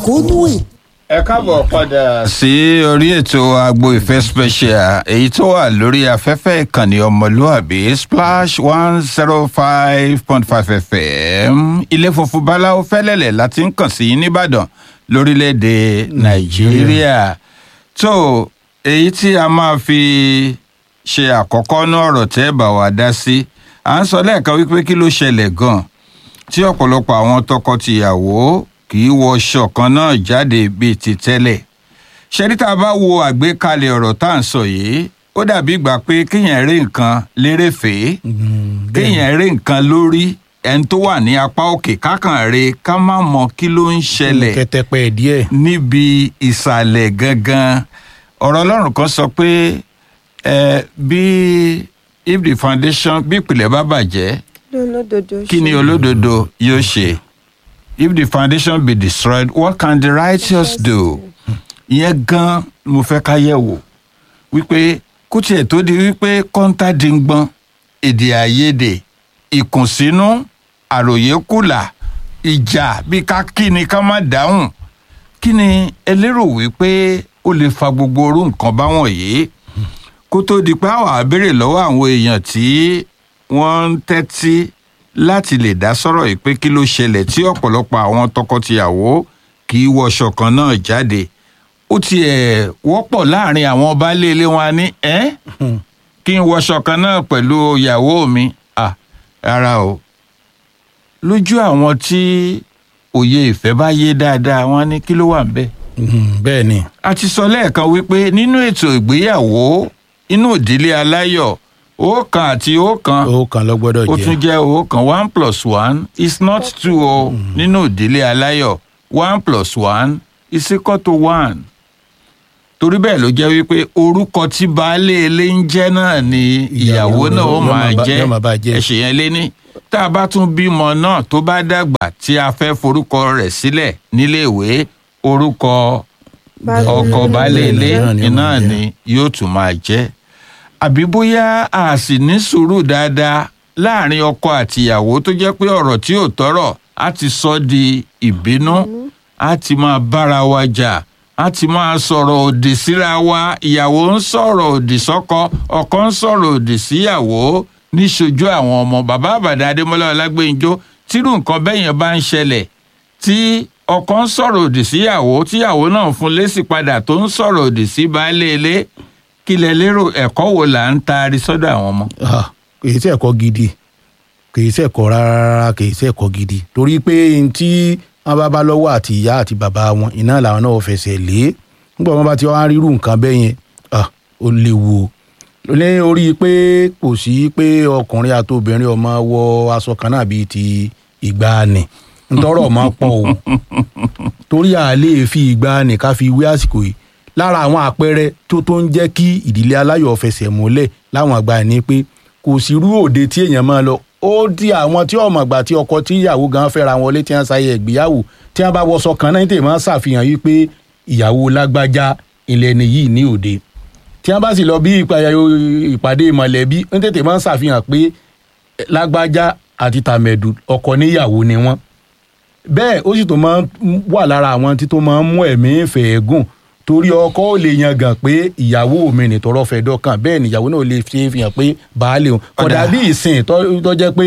mẹ̀kúnnù ẹ̀. ẹ káàbọ̀ padà sí orí ètò agbo ìfẹ́ special èyí tó wà lórí afẹ́fẹ́ ìkànnì ọmọlúàbí splash one zero five point five fm ilé funfun báláwo fẹ́lẹ́lẹ̀ láti ń kàn sí nìbàdàn lórílẹ̀‐èdè nàìjíríà tó èyí tí a máa fi ṣe àkọ́kọ́ ní ọ̀rọ̀ tẹ́ bá wa dá sí à ń sọ lẹ́ẹ̀kan wípé kí ló ṣẹlẹ̀ gan-an tí ọ̀pọ̀lọpọ̀ àwọn tọkọ-tìyàwó kì í wọṣọ kan náà jáde bíi ti tẹ́lẹ̀ ṣẹ́rí tá a bá wo àgbékalẹ̀ ọ̀rọ̀ tá à ń sọ yìí ó dàbí ìgbà pé kéèyàn rí nǹkan lérèfèé kéèyàn rí nǹkan lórí ẹni tó wà ní apá òkè kákan rí ká má mọ kí ló ń ṣẹlẹ̀ kẹtẹpẹ díẹ̀. níbi ìsàlẹ̀ gangan ọ̀rọ̀ ọlọ́run kan sọ pé ẹ bí if the foundation bí ìpìlẹ̀ bá bàjẹ́ olódodo kí ni olódodo yóò ṣe if the foundation be destroyed what can the righteous do ìyẹn gan mo fẹ́ ká yẹ̀ wò wípé kó tiẹ̀ tó di wípé kọ́ńtà dìgbọ́n èdè àìyedè ìkùnsínú àròyé kùlà ìjà bí ká kí ni ká má dáhùn kí ni ẹ lérò wípé ó lè fa gbogbo orú nǹkan báwọn yìí kó tó di pé àwọn àbèrè lọ́wọ́ àwọn èèyàn tí wọ́n ń tẹ́tí láti lè dá sọ̀rọ̀ yìí pé kí ló ṣẹlẹ̀ tí ọ̀pọ̀lọpọ̀ àwọn tọkọtìyàwó kì í wọṣọ kan náà jáde ó tiẹ̀ wọ́pọ̀ láàrin àwọn baálé ilé wọn ní ẹ́ kí n wọṣọ kan náà pẹ̀lú ìyàwó mi à rárá o lójú àwọn tí òye ìfẹ́ bá yé dáadáa wọn ní kí ló wà ń bẹ́ẹ̀ bẹ́ẹ̀ ni. a ti sọ lẹ́ẹ̀kan wípé nínú ètò ìgbéyàwó inú ìdílé aláyọ̀ ọ̀kan àti ọ̀kan ó kan lọ gbọ́dọ̀ ó jẹ́. tún jẹ́ ọ̀kan one plus one is not two o nínú ìdílé aláyọ̀ one plus one is equal to one torí bẹ́ẹ̀ ló jẹ́ wípé orúkọ tí baálé ilé ń jẹ́ náà ni ìyàwó Ìyàwó náà ó yóò máa máa bá- jẹ́ yóò máa bá jẹ́. ẹ̀ṣẹ̀ yẹn lé ní tá a bá tún bímọ náà tó bá dàgbà tí a fẹ́ forúkọ rẹ̀ sílẹ̀ níléèwé orúkọ ọkọ baálé ilé Náà ni ó iná máa jẹ́. ni yóò tún máa jẹ́ àbí bóyá a sì ní sùúrù dáadáa láàrin ọkọ àtìyàwó tó jẹ́ pé ọ̀rọ̀ tí ò tọ́rọ̀ á ti sọ di ìbínú á ti máa bára wa jà á ti máa sọ̀rọ̀ òdì síra wa ìyàwó ń sọ̀rọ̀ òdì sọ́kọ ọkọ ń sọ̀rọ̀ òdì síyàwó níṣojú àwọn ọmọ bàbá àbàdà adémọlá ọlágbèǹjọ tírú nǹkan bẹ́yẹn bá ń ṣẹlẹ̀ tí ọkọ ń sọ̀rọ̀ òdì síyàwó tíyàwó náà fún lésì padà tó ń sọ̀rọ̀ òdì sí baálé ilé kí lẹ lérò ẹ̀kọ́ wo là ń taari sọ́dọ̀ àwọn ọmọ. Ah, kì í ṣe ẹ̀kọ́ gidi kì í ṣe ẹ̀kọ́ rárá kì í ṣe ẹ̀kọ́ gidi torí pé n tí wọ́n bá bá lọ́wọ́ àti ìyá àti bàbá wọn iná làwọn náà fẹsẹ̀ lé nígbà wọn bá ti wá rírú nǹkan bẹ́ẹ̀ yẹn ah, ó léwu o ní orí pé kò sí pé ọkùnrin àti obìnrin ọmọ wọ aṣọ kan náà bíi ti ìgbàanì ntọ́rọ̀ ọmọ pọ̀ o torí a lè fi ìgbàanì ká fi wé àsìkò yìí lára àwọn àpẹẹrẹ tó tó ń jẹ́ kí ìdílé aláyọ̀ fẹsẹ̀ múlẹ̀ láwọn àgbà ni pé kò sí irú òde tí èèyàn máa lọ ó di àwọn tí ọmọ àgbà tí ọkọ tí ìyàwó gan fẹ́ra wọn lé tí wọ́n ṣayẹ ìgbéyàwó tí wọ́n bá wọṣọ kan náà tèmi máa ń ṣàfihàn yìí pé ìyàwó lágbájá ilẹ̀ ni yìí ní òde tí wọ́n bá sì lọ bí ìpàdé- ìpàdé mọ̀lẹ́bí ń tètè máa ń ṣàfihàn pé lágbájá àti tàmẹ̀dù ọkọ níyàwó ni wọ́n bẹ́ẹ̀ ó sì tó máa ń wà lára àwọn tí tó máa ń mú ẹ̀mí ìfẹ́ gùn torí ọkọ ò lè yangàn pé ìyàwó mi nìtọrọ fẹ́ dọ́kàn bẹ́ẹ̀ ni ìyàwó náà lè fi fi hàn pé baálé òun kódà Ọ̀dà. bí ìsìn tó tó jẹ́ pé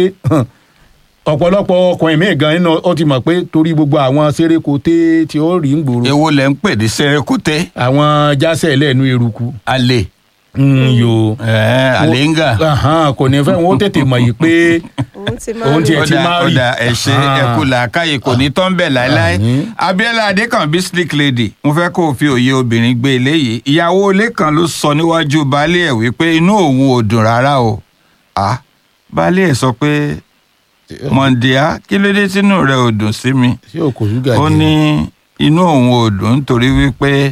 ọ̀pọ̀lọpọ̀ ọkùnrin míì gan nínú ó ti mọ̀ pé torí gbogbo àwọn sérékoté tí ó rí ń gbòòrò èwo lẹ ń pè ní sẹrẹkútẹ àwọn jásẹ̀ lẹ́nu eruku alẹ ń yo àléǹgà Ahan, kò ní fẹ́ wọn ó tètè mọ̀ yìí pé òun ti máa Òun ń tiẹ̀ lò ti ọ̀dà máa rí. ọ̀dà ẹ̀ṣẹ̀ Ah. ẹ̀kú làákàyè kò ní tán bẹ̀ láéláé Àmín. abiola adékànbí slick lady mo fẹ́ kó o fi òye obìnrin gbé eléyìí ìyàwó ilé kan ló sọ níwájú baálé ẹ̀ wípé inú òun ò dùn rárá o ah baálé ẹ̀ sọ pé mọ̀ǹdíá kí ló dé tínú rẹ̀ ò dùn sí mi ṣé o kò ṣúgà ó jẹ ní inú òun ò dùn nítorí wípé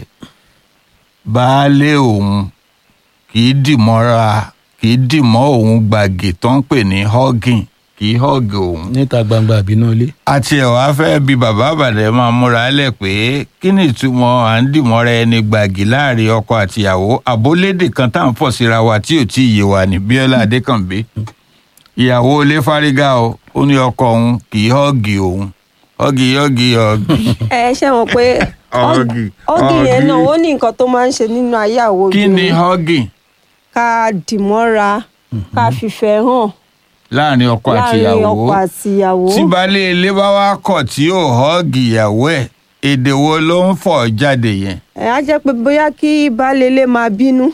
baálé òun kì í dìmọ́ra kì í dìmọ́ òun gbàgì tó ń pè ní hugging kì í hug òun. níta gbangba àbínú ilé àti ẹ̀ wá fẹ́ bí bàbá àbàdàn máa múra lẹ̀ pé kí ni ìtumọ̀ à ń dìmọ́ra ẹni gbàgì láàrin ọkọ àtìyàwó àbólédè kan tá à ń fọ̀ síra wa tí ò tí ì yé wa ní bíọ́lá adékànbí ìyàwó ilé fárígá o ó ní ọkọ òun kì í họ́ọ̀gì òun ọ̀gì ọ̀gì ọ̀gì ẹ ṣe mọ̀ pé Ọ̀gì, ọ́gì yẹn ọ̀gì. náà ó ní nǹkan tó máa ń ṣe nínú ayé àwọn kí ni obìnrin ọ̀gì ká dìmọ́ra ká fìfẹ́ hàn láàrin ọkọ àti láàrin ìyàwó ọkọ àti ìyàwó tí baálé ilé bá wá kọ̀ tí yóò họ́ọ̀gì ìyàwó ẹ̀ èdè wo ló ń fọ̀ jáde yẹn. ẹ á jẹ́ pé bóyá kí baálé ilé máa bínú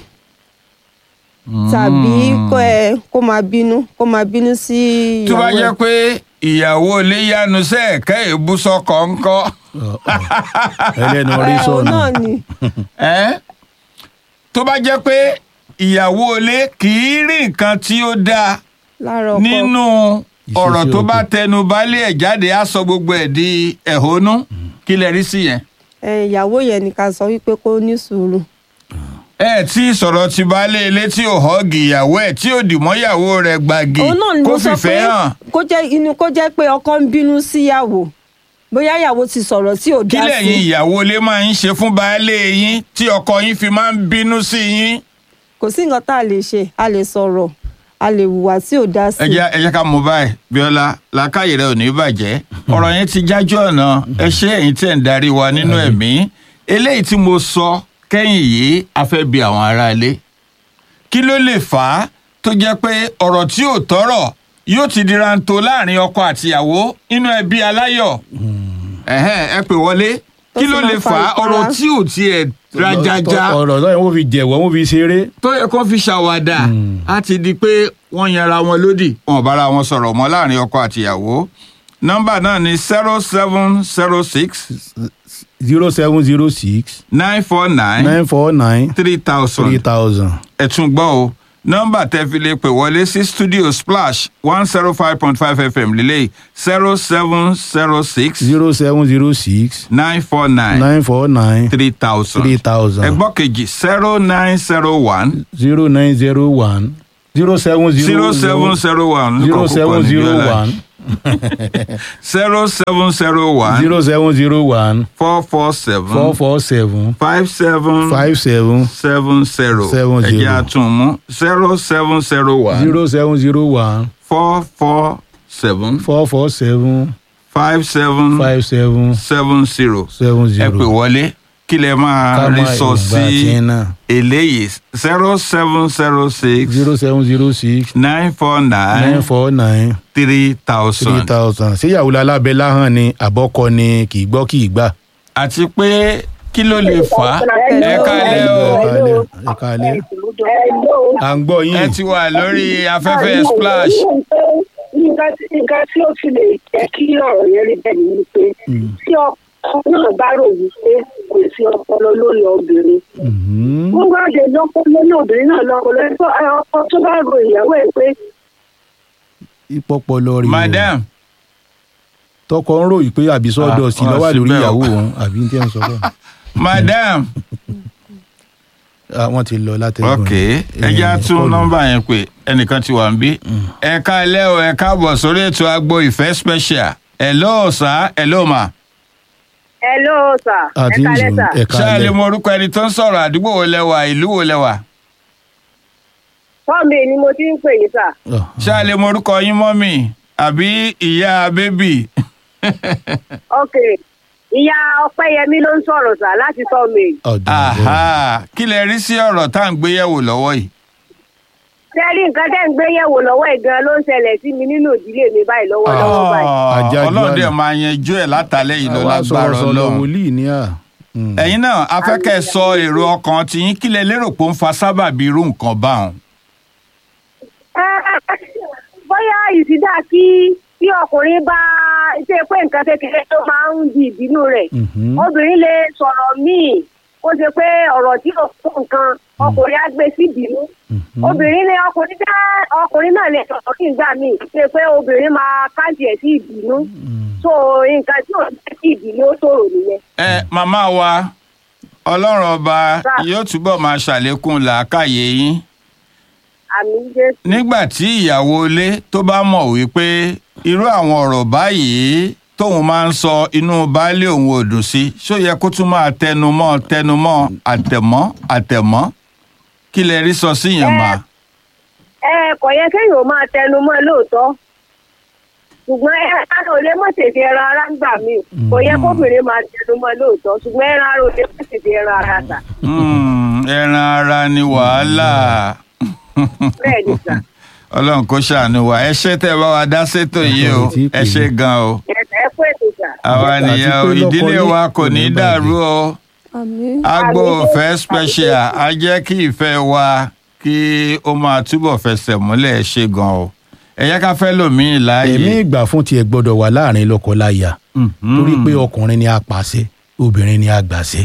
tàbí kó ẹ kó máa bínú kó máa bínú sí tó bá ìyàwó jẹ́ ẹ̀. pé ìyàwó ilé yanu sẹ́ẹ̀kẹ́ ìbúsọkọ̀ ńkọ́ Ọ̀, ọ̀. ẹlẹ́nu orí ẹ òun sọ̀nù náà ni ẹ́ tó bá jẹ́ pé ìyàwó ilé kì í rí nǹkan tí ó dáa lára ọkọ nínú Ìṣesí ọ̀rọ̀ tó bá ọkọ. tẹnu baálé ẹ̀ jáde á sọ gbogbo ẹ̀ di ẹ̀hónú kí lẹ rí sí yẹn. ẹ ìyàwó yẹn ni ká sọ wípé kó ní sùúrù ẹ tí sọ̀rọ̀ ti baálé ilé tí ò họ́ọ̀gì ìyàwó ẹ̀ tí ò dìmọ́ ìyàwó rẹ̀ gbàgì òun náà ni kó mo sọ fìfẹ́ pé hàn kó jẹ́ inú kó jẹ́ pé ọkọ ń bínú síyàwó bóyá ìyàwó ti sọ̀rọ̀ tí ò kí dá lẹ́yìn sí ìyàwó ilé máa ń ṣe fún baálé yín tí ọkọ yín fi máa ń bínú sí yín. kò sí nǹkan tá a lè ṣe a lè sọ̀rọ̀ a lè hùwà tí ò dá sí ẹ jẹ́ ẹ jẹ́ ká mú báyìí bíọ́lá làákàyè rẹ ò ní bàjẹ́ ọ̀rọ̀ yẹn ti jájú ọ̀nà ẹ ṣé ẹ̀yin tẹ̀ ń darí wa nínú ẹ̀mí eléyìí tí mo sọ kẹ́yìn yìí a fẹ́ bi àwọn aráalé kí ló lè fà á tó jẹ́ pé ọ̀rọ̀ tí ò tọ́rọ̀ yóò ti di ranto láàrin ọkọ àtìyàwó nínú ẹbí aláyọ̀ ẹ̀hẹ́n, ẹ pè wọlé Tó kí sì ló máa lè fa fà á ìpara. ọ̀rọ̀ tí ò tiẹ̀ rajaja ọ̀rọ̀ náà wọ́n fi jẹ̀wọ́ wọ́n fi ṣeré tó yẹ kó fi ṣàwàdà á ti di pé wọ́n yanra wọn lódì wọn ò bára wọn sọ̀rọ̀ mọ́ láàrin ọkọ àtìyàwó nọ́mbà náà ni zero seven zero six zero seven zero six nine four nine nine four nine three three thousand thousand. ẹ tún gbọ́ o nọ́mbà tẹ́ fi lè pè wọlé sí studio splash one zero five point five fm lélẹ̀ zero seven zero six zero seven zero six nine four nine nine four nine three thousand three thousand. ẹgbọ́ kejì zero nine zero one zero nine zero one zero seven zero seven zero one zero seven zero one zero seven zero one zero seven zero one four four seven four four seven five seven five seven seven zero Seven ẹ̀jẹ̀ zero. àtúnmú zero seven zero one zero seven zero one four four seven four four seven five seven five seven seven zero seven ẹ pè zero. wọlé kí lẹ máa Ká rí máa sọ ìgbà tí sí ń náà. eléyìí zero seven zero six zero seven zero six nine four nine nine four nine three three thousand thousand. ṣéyàwó alábẹ́ láhàn ni àbọ̀kọ ni kì í gbọ́ kì í gbà. àti pé kí ló lè fà á ẹ kálẹ̀ o. ẹ káalẹ́ à ń gbọ́ yín. ẹ ti wà lórí afẹ́fẹ́ splash. nǹkan tí nǹkan tí ó fi lè jẹ́ kí ọ̀rọ̀ yẹn rí bẹ́ẹ̀ ni pé tí ọkọ náà bá rò wípé kò sí ọpọlọ lórí obìnrin Mhm. wọ́n bá jẹ lọ́pọ̀ lórí obìnrin náà lọ́pọ̀ lórí pé ọkọ tó bá ro ìyàwó ẹ̀ pé ìpọpọlọ rí o. madam tọkọ ń ròyìn pé àbí sọ́dọ̀ Ah, sí wọ́n lọ́wọ́ lórí síbẹ̀ o. ìyàwó òun àbí ní tí wọ́n sọ bẹ́ẹ̀. madam Ah, wọ́n ti lọ látẹ̀gùn. ok ẹ jẹ́ á tún nọ́mbà yẹn pé ẹnìkan ti wà ń bí. ẹ kálẹ̀ o ẹ káàbọ̀ sórí ètò agbo ìfẹ́ special hello sir hello ma. hello sir àti ìzùn ẹ ṣé ẹ lè káalẹ́. mọ orúkọ ẹni tó ń sọ̀rọ̀ àdúgbò wo lẹ́wà ìlú wo lẹ́wà. fọ́ọ̀mù ni mo ti ń pè yín sà Ah, ṣé ẹ lè mọ orúkọ yín mọ́mì àbí ìyá bébì. ok ìyá ọpẹ́yẹmí ló ń sọ̀rọ̀ sà láti fọ́ọ̀mù ọ̀dà ọ̀dà. Aha, kí lẹ rí sí ọ̀rọ̀ tá à ń gbéyẹ̀wò lọ́wọ́ yìí. tẹ́lí nǹkan tẹ́ ń gbé yẹ̀wò lọ́wọ́ ẹ̀ gan ló ń ṣẹlẹ̀ sí mi nínú ìdílé mi báyìí lọ́wọ́lọ́wọ́ báyìí. Àjájú ọlọ́run dẹ̀ àná. máa yanjú ẹ̀ látàlẹ́ yìí lọ àwa lágbára sọ̀rọ̀ sọ̀rọ̀ ọlọ́run. wòlíì ní à. Mm. ẹ̀yin náà afẹ́kẹ́ sọ èrò ọkàn tiyín kí lẹ lérò pé ó ń fa sábàbí irú nǹkan báwọn. bóyá ìsídà kí tí ọkùnrin bá ṣe pé nǹkan kékeré tó máa ń di ìbínú rẹ̀ Mhm. obìnrin lè sọ̀rọ̀ míì kó ṣe pé ọ̀rọ̀ tí ò tó nǹkan ọkùnrin á gbé sí ìbínú Mhm. obìnrin lè ọkùnrin dá ọkùnrin náà lè sọ̀rọ̀ kí n gbà míì ṣe pé obìnrin máa káàdì ẹ̀ sí ìbínú so nǹkan tí ò jẹ́ kí ìbínú ó tòrò nìyẹn. ẹ màmá wa ọlọ́run ọba Sà. yóò túbọ̀ máa ṣàlékún làákàyè yín àmì jésù nígbà tí ìyàwó ilé tó bá mọ̀ wípé irú àwọn ọ̀rọ̀ báyìí tóun máa ń sọ inú baálé òun ò dùn sí ṣó yẹ kó tún máa tẹnumọ́ tẹnumọ́ àtẹ̀mọ́ àtẹ̀mọ́ kí lẹ rí sọ sí yẹn mà. ẹ kò yẹ kéèyàn ó máa tẹnu mọ́ lóòótọ́ ṣùgbọ́n ẹran ò lè mọ̀ tètè ẹran ara ń gbà mí kò yẹ kóbìnrin máa tẹnu mọ́ lóòótọ́ ṣùgbọ́n ẹran ara ò lè mọ̀ tètè ẹran ara tà Hmm, ẹran ara ni wàhálà bẹ́ẹ̀ ni sà ọlọ́run kó ṣàánú wa ẹ ṣé tẹ́ ẹ bá wa dá sétò yìí o ẹ ṣé gan o ẹ kú ètò sà. àwa Àti nìyẹn o pé lọ́kọ ìdílé yín wa kò kò ní ní dàrú o àmín agbo Àmín. òfẹ́ special á jẹ́ kí ìfẹ́ wa kí ó máa túbọ̀ fẹsẹ̀ múlẹ̀ ẹ ṣé gan o ẹ yẹ ká fẹ́ lòmíì láàyè. ẹ̀mí ìgbà fún tiẹ̀ gbọ́dọ̀ wà láàrin lọ́kọ-láya Mhm. torí pé ọkùnrin ni apàṣẹ obìnrin ni agbàṣẹ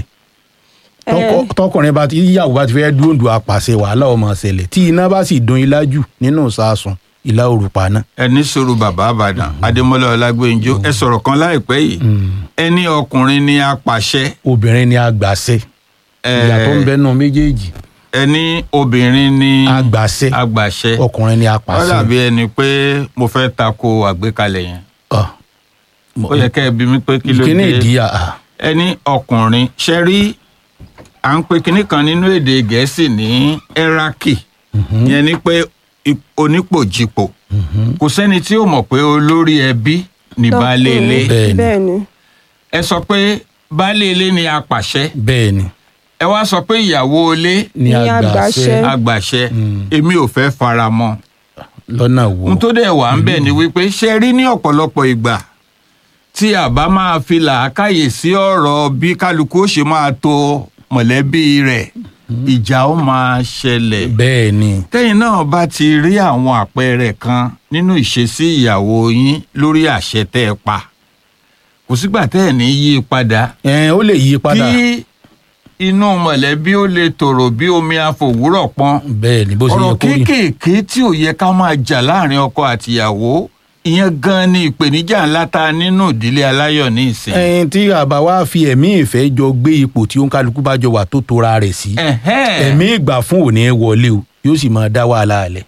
ẹ Tọkọ- tọkùnrin bá ti yíyàwó bá ti fẹ́ dúndùn apàṣẹ wàhálà ọmọ ṣẹlẹ̀ tí iná bá sì dún ilá jù nínú sàásùn ìlà òrùpa náà. ẹni sọ̀rọ̀ bàbá àbàdàn adémọ́lá ọlágbẹ́njọ́ ẹ sọ̀rọ̀ kan láìpẹ́ yìí ẹni ọkùnrin ni apàṣẹ obìnrin ni agbàṣẹ ẹ, ìyàtọ̀ ń bẹnu méjèèjì ẹni obìnrin ni agbàṣẹ agbàṣẹ ọkùnrin ni ó apàṣẹ. dàbí ẹni pé mo fẹ́ tako àgbékalẹ̀ yẹn Ọ, ó yẹ kẹ́ ẹ bí mi pé kí ló kíní dé ìdíyà à, ẹni ọkùnrin ṣe rí à ń pe kinní kan nínú èdè gẹ̀ẹ́sì ní ẹ́rákì yẹn ni pé ip- onípòjìpò kò sẹ́ni tí ó mọ̀ pé olórí ẹbí ní baálé ilé Bẹ́ẹ̀ ni. bẹ́ẹ̀ ni ẹ sọ pé baálé ilé ni apàṣẹ bẹ́ẹ̀ ni ẹ wá sọ pé ìyàwó ilé ni Ni agbàṣẹ agbàṣẹ. agbàṣẹ Mm. èmi ò fẹ́ fara mọ́ lọ́nà wo. ohun tó dẹ̀ wà ń bẹ̀ ni wípé ṣe rí ní ọ̀pọ̀lọpọ̀ ìgbà tí a bá máa fi làákàyè sí ọ̀rọ̀ bí kálukú ó ṣe máa to mọ̀lẹ́bí rẹ̀ ìjà ó máa ṣẹlẹ̀ bẹ́ẹ̀ ni tẹ́yìn náà bá ti rí àwọn àpẹẹrẹ kan nínú ìṣesí ìyàwó yín lórí àṣẹ tẹ́ ẹ pa kò sígbà tẹ́ ẹ̀ ní yí i padà ẹ ó lè yí padà kí inú mọ̀lẹ́bí ó lè tòrò bí omi àfòwúrọ̀ pọ́n bẹ́ẹ̀ ni bó ṣe yẹ ọ̀rọ̀ kó rí. kéékèèké tí ò yẹ ká máa jà láàrin ọkọ àtìyàwó ìyẹn gan ni ìpèníjà ńlá ta nínú ìdílé aláyọ̀ ní ìsìn. ẹyin tí àbá wa fi ẹ̀mí ìfẹ́ jọ gbé ipò tí òǹkálukú bá jọ wà tó tora rẹ̀ sí Ẹ̀hẹ́n. ẹ̀mí ìgbà fún òní wọlé o yóò sì máa dá wàhálà alẹ̀.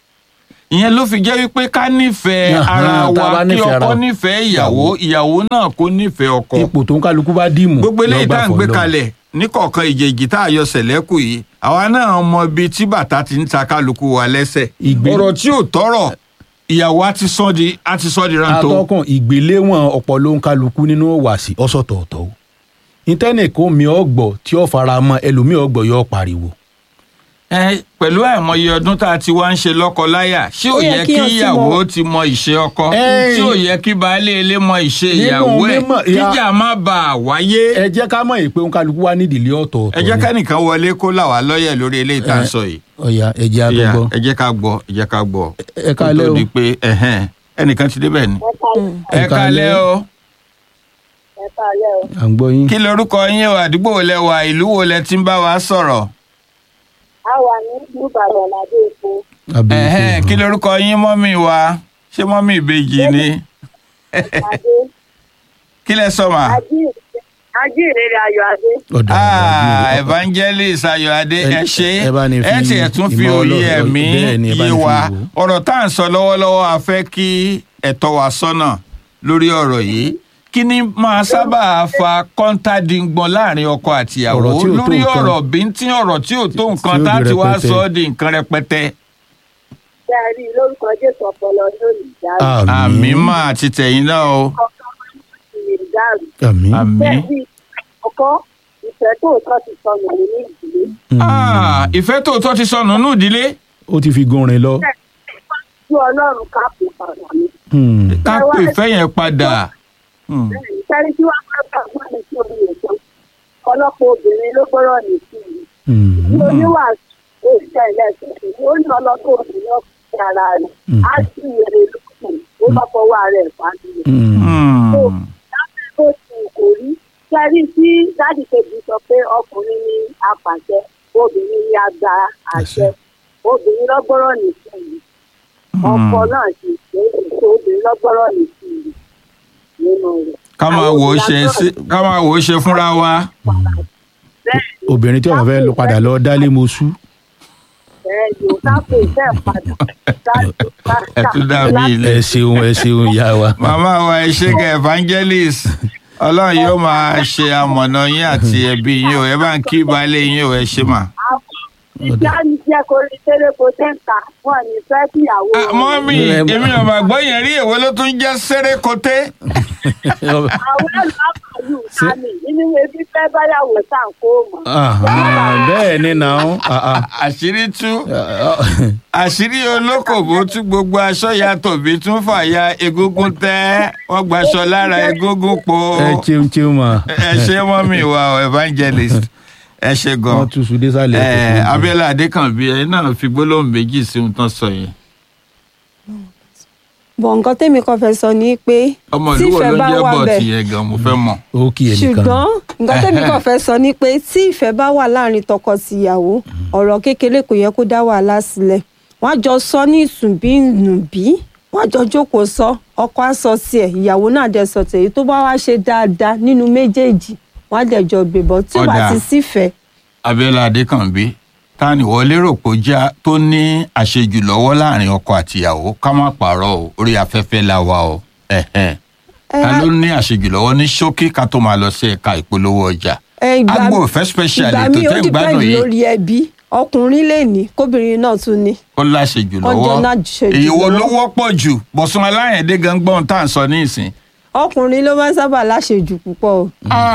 ìyẹn ló fi jẹ́ wípé ká nífẹ̀ẹ́ Ahan, ara tá a bá wa kí nífẹ̀ẹ́ ara ọkọ wa. nífẹ̀ẹ́ ìyàwó ìyàwó náà kó nífẹ̀ẹ́ ọkọ. ipò tó ń kálukú bá dìmú gbogbo eléyìí tá à ń gbé lọ́gbà fọlọ́. kalẹ̀ níkọ̀ọ̀kan ìjèjì tá a yọ sẹ̀lẹ́kù yìí àwa náà mọ ibi tí bàtà ti ń ta kálukú wa lẹ́sẹ̀. Ìgbé- ọ̀rọ̀ tí ò tọrọ ìyàwó á ti sọ di á ti sọ di rántó. atọ́kùn ìgbéléwọ̀n ọ̀pọ̀ ló ń kálukú nínú wàsí ọ̀sọ̀tọ̀ọ̀tọ̀ o ìtẹ́nìkan mi ọ̀gbọ̀ tí ó fara mọ́ ẹlòmíì ọ̀gbọ̀ yóò pariwo. ẹ pẹ̀lú àìmọye ọdún tá a ti wá ń ṣe lọ́kọ-láyà ṣé ò Ó yẹ yẹ kí kí o ti ìyàwó mọ- ti mọ ìṣe ọkọ Ẹ́ẹ̀. ṣé ò yẹ kí baálé ilé mọ ìṣe Nínú ìyàwó ẹ̀ mímọ̀- ìyá- kíjà má bàa wáyé. ẹ jẹ́ ká mọ̀ pé òun kálukú wá nídìílé ọ̀tọ̀ọ̀tọ̀ ẹ jẹ́ ni. kẹ́nìkan wọlé kó là wá lọ́yẹ̀ lórí eléyìí tá à ń sọ yìí. ọ̀ya ẹ jẹ́ Ìyá, àgbọ̀gbọ́. ẹ jẹ́ ká gbọ́ ẹ jẹ́ ká gbọ́. ẹ kálẹ́ Kó tó o. di pé ẹ̀hẹ́n, ẹnìkan ti débẹ̀ ni. Ẹ ẹ kálẹ́ o ẹ káalẹ́ o. à ń gbọ́ yín. kí lorúkọ yín o àdúgbò wo lẹ wà ìlú wo lẹ ti ń bá wa sọ̀rọ̀. a wà ní ìbàdàn ládé epo Abẹ́ ẹ̀hẹ́n, ìfẹ́. kí lorúkọ yín mọ́mì wa ṣé mọ́mì ìbejì ni adé kí lẹ sọ mà. ajíhìnrere ayọ̀ adé. ọ̀dà Ah, ọ̀dà evangelist ayọ̀adé Ẹ- ẹ ṣe ẹ bá ní fi ẹ tiẹ̀ tún fi ìmọ̀ òye Ọlọ́run- ẹ̀mí bẹ́ẹ̀ ni, ẹ bá yé ní fi wa wò ó. ọ̀rọ̀ tá à ń sọ lọ́wọ́lọ́wọ́ a fẹ́ kí ẹ̀tọ́ wa sọ́nà lórí ọ̀rọ̀ yìí kí ni máa sábà fa kọ́ńtàdíngbọ̀n láàrin ọkọ àtìyàwó Ọ̀rọ̀ tí ò tó lórí nǹkan. ọ̀rọ̀ bíntín ọ̀rọ̀ tí ò tó nǹkan tí ó tá a di ti wá rẹpẹtẹ. sọ ọ́ di nǹkan rẹpẹtẹ. ṣé ẹ rí i lórúkọ jésù ọpọlọ lónìí ìdárò. àmì máa ti tẹ̀yìn náà o ọkọ lè dárò. àmì. àmì. bẹ́ẹ̀ bí ọkọ ìfẹ́ tòótọ́ ti sọnù nínú ìdílé. Ah, ìfẹ́ tòótọ́ ti sọnù nínú ìdílé ó ti fi gunrin lọ. tí ọlọ́run ká pè padà ní. Hmm. ká pè ìfẹ́ yẹn padà. Hmm. sẹ́ni tí wọ́n máa gbà fún mi sí orí ètò ọlọ́pàá obìnrin ló gbọ́rọ̀ ní sí i. Hmm. ní oníwàásù ó ṣe ẹlẹ́sìn ó ní ọlọ́pàá obìnrin ọkùnrin ara rẹ̀ á sì yẹrẹ lókun ó bá fọwọ́ ara ẹ̀ pàdé. Hmm. Hmm. láti bó ti kò rí sẹ́rí tí dáàdì kejì sọ pé ọkùnrin ní apàṣẹ obìnrin ní agba àṣẹ obìnrin lọ́gbọ́rọ̀ ní sí i. ọkọ náà sì ṣe é ṣe obìnrin lọ́gbọ́rọ̀ ní sí i nínú rẹ̀. ká máa wò ó ṣe sí- ká máa wò ó ṣe fúnra wa. bẹ́ẹ̀ ni obìnrin tí wọn fẹ́ lọ padà lọ dálé mosú. bẹ́ẹ̀ ni ò ká pè fẹ́ padà. ẹ tún dàbí ilé. ẹ ṣeun ẹ ṣeun ìyá wa. màmá wa ẹ ṣe kẹ evangelist ọlọ́run yóò máa ṣe amọ̀nà yín àti ẹbí yín o ẹ bá ń kí baálé yín o ẹ ṣe mà. ìjà ń jẹ́ kó rí séréko sẹ́ńtà wọn ní fẹ́ kíyàwó Ah, mọ́mí èmi ò máa gbọ́ yẹn rí èwo ló tún jẹ́ sérékoté. àwọn àlùmọ́ọ́lù sami nínú ebi fẹ́ báyàwó sàn kó mọ̀. Ahàn, bẹ́ẹ̀ ni nà ó àṣírí tú àṣírí olókòbó tún gbogbo aṣọ ya tòbí tún fàya egungun tẹ́ wọ́n gbaṣọ lára egungun po ẹ ṣeun ṣeun mà ẹ ṣe mọ́mí wa o, evangelist ẹ ṣe gan. wọ́n tún sùn désàlẹ̀ ẹ abẹ́lẹ̀ adékànbí ẹ náà fi gbólóhùn méjì sí ohun tán sọ yẹn. bọ̀ nǹkan tẹ́mi kan fẹ́ sọ ni pé ọmọ ìlú wo tífẹ̀ ló bá jẹ́ wà bọ̀ bẹ́ẹ̀ tìyẹn gan mo fẹ́ mọ̀. ó kí ẹnìkan ṣùgbọ́n nǹkan tẹ́mi kan fẹ́ sọ ni pé tí ìfẹ́ bá wà láàrin tọkọ-tìyàwó ọ̀rọ̀ kékeré kò yẹ kó dá wàhálà sílẹ̀ wọ́n á jọ sọ ní ìsùnbíǹnùbí wọ́n á jọ jókòó sọ ọkọ á sọ tiẹ̀ ìyàwó náà dẹ̀ sọ tiẹ̀ èyí tó bá wá ṣe dáadáa nínú méjèèjì wọ́n á dẹ̀ jọ gbébọ̀ tí wàá Ọ̀dà. ti sífẹ̀ẹ́ abẹ́lẹ̀ adékànbí ta ni wọ́n lérò pé ó jẹ́ tó ní àṣejù lọ́wọ́ láàrin ọkọ àtìyàwó ká má pààrọ̀ o orí afẹ́fẹ́ la wà o ẹ̀hẹ́n. ẹ ta ló ní àṣejù lọ́wọ́ ní ṣókí ká tó máa lọ sí ẹ̀ka ìpolówó ọjà. ẹ, ìgbà- agbo òfẹ́ special ìgbà ètò míì ó tẹ́ ń gbádùn dìpẹ́ǹdì yìí lórí ẹbí ọkùnrin lè ní kóbìnrin náà tún ní. ó láṣejù Wọ́n jọ lọ́wọ́ láṣejù èyí wo lọ́wọ́. ló wọ́pọ̀ jù bọ̀sùn aláyẹ̀dé gangbọ́n tá à ń sọ ní ìsìn. ọkùnrin ló máa ń sábà láṣejù púpọ̀ o.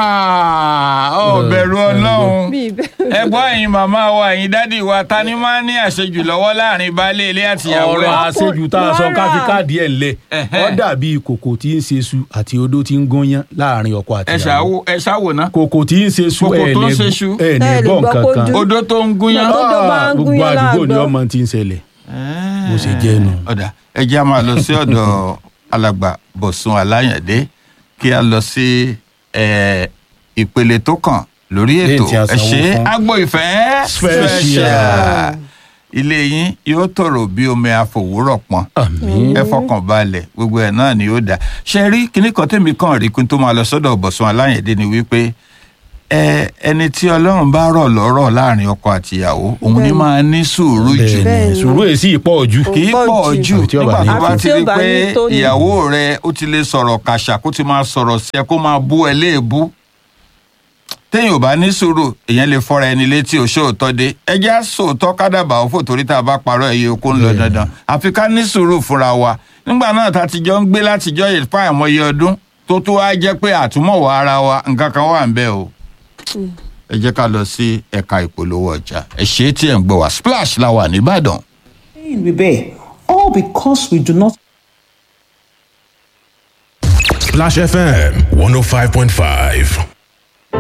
ó bẹ̀rù ọlọ́run bí ìbẹ̀rù ẹgbọ́n ẹ̀yin màmá wa ẹ̀yin dádì wa ta ni máa ń ní àṣejù lọ́wọ́ láàrin baálé ilé àtìyàwó ọ̀rọ̀ ẹ̀. àṣejù tá a sọ ká fi káàdì ẹ̀ ńlẹ̀ Ẹ̀hẹ́. ó dàbí kòkò tí ń ṣe su àti odó tí ń gúnyán láàrin ọkọ àti ẹ ṣàwò ẹ ṣàwò ná. kòkò tí ń ṣe su Kòkò ẹ̀ tó ń ní ṣe su. ẹ̀ ní Ẹ lè gbọ́ gbọ́ nǹkan kó kan dún. odó tó ń gúnyán. Tó dó bá ń gbogbo gúnyán àdúgbò ni láàgbọ́. ọmọ ti ń ṣẹlẹ̀ bó ṣe jẹ́ nu. ọ̀dà ẹ jẹ́ a máa lọ sí ọ̀dọ̀ alàgbà bọ̀sùn aláyàndé kí a lọ sí eh, ìpele tó kàn lórí ètò Lẹ́yìn tí a ẹ sanwó ṣe fún. agbo ìfẹ́ Special. ilé yín yóò tòrò bí omi àfòwúrọ̀ pọn àmín ẹ fọkàn balẹ̀ gbogbo ẹ̀ náà ni ó dà ṣe rí kíní kan tèmi kàn rí kí n tó máa lọ sọ́dọ̀ bọ̀sùn aláyàndé ni wípé ẹ ẹni tí ọlọ́run bá rọ̀ lọ́rọ̀ láàrin ọkọ àtìyàwó òun ni Bẹ́ẹ̀ni. máa ní sùúrù jù bẹ́ẹ̀ Bẹ́ẹ̀ ni ni. sùúrù èsì ìpọ̀ ojú Kò kì í pọ̀ pọ̀ jù. jù Àfi tí ó bá nígbà ní tó bá tó. ti Àfi tí rí ó bá pé ní tó ní. ìyàwó rẹ ó ti lè sọ̀rọ̀ kàṣà kó ti máa sọ̀rọ̀ sí ẹ kó máa bú ẹ léèbú téèyàn ò bá ní sùúrù èèyàn lè fọ́ra ẹni létí òṣòótọ́ dé ẹjẹ́ àsòótọ́ kádàbà òfò torí tá a bá parọ́ ẹ̀yẹ okó ń lọ Bẹ́ẹ̀. dandan àfi ká ní sùúrù fúnra wa nígbà náà tá a ti jọ ń gbé látijọ́ yìí fún àìmọye ọdún tó tó wá jẹ́ pé àtúmọ̀wọ̀ ara wa nǹkan kan wà ń bẹ̀ o ẹ jẹ́ ká lọ sí ẹ̀ka ìpolówó ọjà ẹ ṣe é tí ẹ̀ ń gbọ́ wá splash la wà nìbàdàn. pain we bear, all because we do not Splash FM 105.5.